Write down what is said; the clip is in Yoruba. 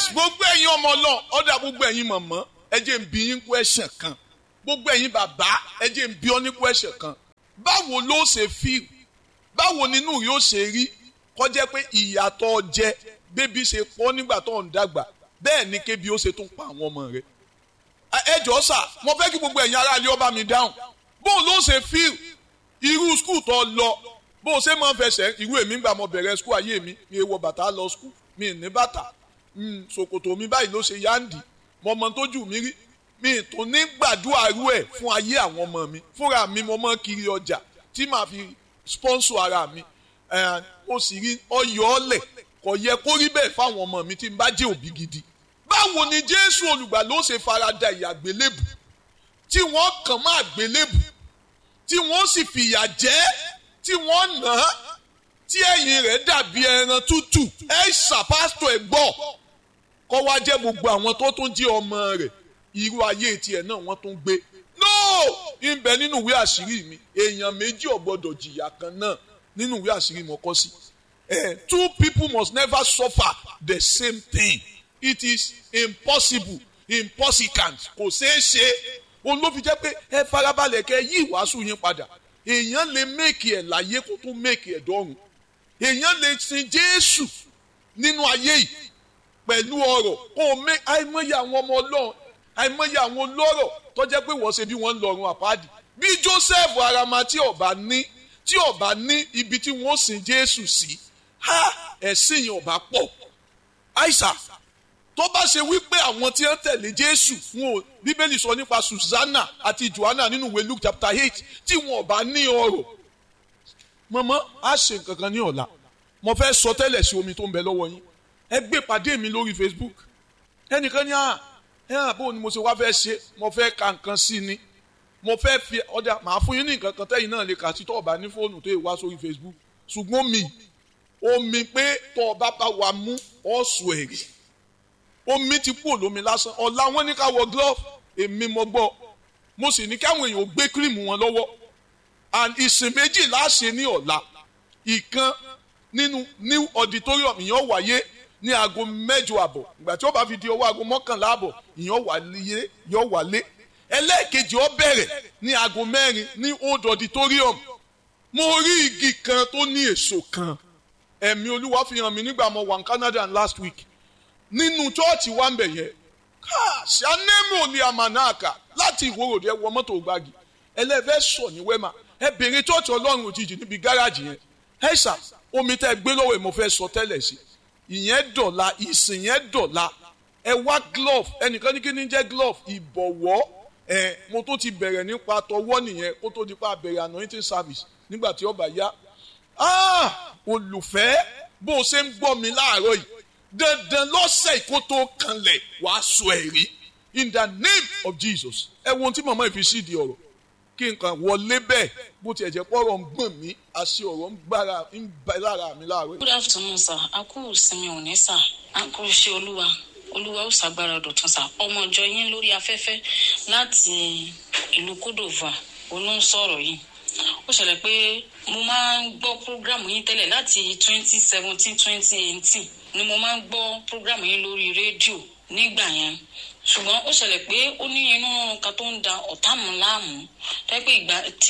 nice gbogbo ẹ̀yin ọmọ ọlọ́run ọ̀dà gbogbo ẹ̀yin mọ̀mọ́ ẹ jẹ́ n bi yín question kan gbogbo ẹ̀yin bàbá ẹ jẹ́ n bi ọ́ ní question kan báwo ló ṣe feel báwo nínú yóò ṣe rí kọjá pé ìyàtọ̀ jẹ bébí ṣe pọ̀ nígbà tó ń dàgbà bẹ́ẹ̀ ni kébi ó ṣe tún pa àwọn ọmọ rẹ̀ ẹ jọ̀ọ́ sà mo fẹ́ kí gbogbo ẹ̀yin aráàlú ọba mi dáhùn bó ló ṣe feel irú skul tó lọ bó ṣe máa ń fẹsẹ̀ irú èmi gbà mo bẹ̀rẹ̀ skul ayé mi mi wọ bàtà lọ skul mi ní bàtà ṣòkòtò mi báyìí ló ṣe yáǹdì mo mọ tójú mi rí mi tó ní gbàdúrà rú ẹ̀ fún ayé àwọn ọmọ mi fúnra mi mo mọ kiri ọjà tí màá fi sponsor ara mi mo sì rí ọyọ ọlẹ kò yẹ kó rí bẹ́ẹ̀ fáwọn ọmọ mi tí n bá jẹ́ òbí gidi báwo ni jésù olùgbà ló ṣe farada ìyàgbélébù tí wọ́n kàn máa gbélébù tí wọ́n sì fìyà jẹ tí wọ́n nà á tí ẹ̀yìn rẹ̀ dàbí ẹran tútù ẹ ṣàpásítọ̀ ẹ̀ gbọ́ kọ́ wá jẹ́ gbogbo àwọn tó tún jí ọmọ rẹ̀ irú ayé tiẹ̀ náà wọ́n tún gbé no ìbẹ nínú ìwé àṣírí mi èèyàn méjì ò gbọdọ̀ jìyà kan náà nínú ìwé àṣírí mo kọ sí two people must never suffer the same thing it is impossible impossible kò ṣeé ṣe òun ló fi jẹ́ pé ẹ farabalẹ̀ kẹ́ yí ìwàásù yín padà èèyàn lè méèkì ẹ̀ láyé kó tún méèkì ẹ̀ dọ́run èèyàn lè sin Jésù nínú ayé yìí pẹ̀lú ọ̀rọ̀ kó o mé àìmọye àwọn ọmọ Ọlọ́run àìmọye àwọn olóró tó jẹ́ pé wọ́n ṣe bí wọ́n ń lọ́run àpáàdì bí Joseph arama tí ọba ní tí ọba ní ibi tí wọ́n sin Jésù sí ha ẹ̀sìn yẹn ọba pọ̀ àìsà tó bá ṣe wípé àwọn tí wọ́n tẹ̀lé Jésù wọn ò Bíbélì sọ nípa Susanna àti Joanna nínú ìwé Luke chapter eight tí wọn ọba ní ọrọ̀ mọ̀mọ́ á ṣe nǹkan kan ní ọ̀la mo fẹ́ sọ tẹ́lẹ̀ sí omi tó ń bẹ lọ́wọ́ yín ẹ gbé pàdé mi lórí Facebook ẹnìkan ní à ẹ hàn bó ni mo ṣe wá fẹ́ ṣe mo fẹ́ ka nǹkan sí ni mo fẹ́ fi ọjà màá fún yín ní nǹkan kan tẹ́yìn náà lè kà sí tọ́ ọba ní fóònù tó yẹ wá sórí Facebook ṣùgbọ́n mi omi pé tọ́ ọba bá wa mú ọ̀sùn ẹ̀rí omi ti kú olómi lásán ọ̀la wọn ní ká wọ glove èmi mo gbọ́ mo sì ní káwọn èèyàn gbé kírìmù wọn lọ́wọ́ and ìsìn méjì láṣẹ ní ọ̀la ìkan nínú new auditorium ìyẹn wáyé ní aago mẹ́jọ àbọ̀ ìgbà tí ó bá fi di ọwọ́ aago mọ́kànlá àbọ̀ ìyẹn wálé yọ wálé ẹlẹ́ẹ̀kejì ó bẹ̀rẹ̀ ní aago mẹ́rin ní old auditorium mo rí igi kan tó ní èso kan ẹ̀mí olúwa fi hàn mí nígbà mo wà ní Canada last week nínú chọ́ọ̀chì wa ń bẹ̀ yẹn ṣàánẹ́mù ní àmànáàkà láti ìwòròdì ẹ wọ mọ́tò gbági ẹlẹ́fẹ́ sọ ní wẹ́mà ẹ bèrè chọ́ọ̀chì ọlọ́run òjijì níbi gáràjì yẹn ẹ ṣà omi tẹ́ gbé lọ́wọ́ ẹ̀ mo fẹ́ sọ tẹ́lẹ̀ sí ìyẹn dọ̀la ìsìn yẹn dọ̀la ẹ wá glove ẹnìkan ní kí ni jẹ́ glove ìbọ̀wọ́ ẹ mo tó ti bẹ̀rẹ̀ nípa tọwọ́ nìyẹn kó tó di pa bẹ̀rẹ̀ anointing service nígbà tí ọba yá olùfẹ́ bó o ṣe ń gbọ́ mi láàárọ̀ yìí dandan lọ́sẹ̀ kó tó kanlẹ̀ wàá sọ ẹ̀rí in the name of Jesus ẹ wo ohun tí màmá ìfi sí di ọ̀rọ̀ kí nǹkan wọlé bẹ́ẹ̀ bó tiẹ̀ jẹ́ pọ́rọ̀ ń gbọ̀n mí àṣẹ ọ̀rọ̀ ń gbára ń bẹ lára mi láàárọ̀. good afternoon sir a kú ìsinmi òní sir a kú iṣẹ́ olúwa olúwa ó ṣàgbára dọ̀tun sir ọmọ ìjọ yín lórí afẹ́fẹ́ láti ìlú kódòvà olóńsọ̀rọ̀ yìí ó ṣẹlẹ̀ pé mo máa ń gbọ́ prógrámù yín tẹ́lẹ̀ láti twenty seventeen twenty eighteen ni mo máa ń gbọ́ prógrámù yín lórí rédíò nígbà yẹn ṣùgbọ́n ó ṣẹlẹ̀ pé ó ní inú kan tó ń da ọ̀tá mu láàmú tẹ́ pé ìgbà tí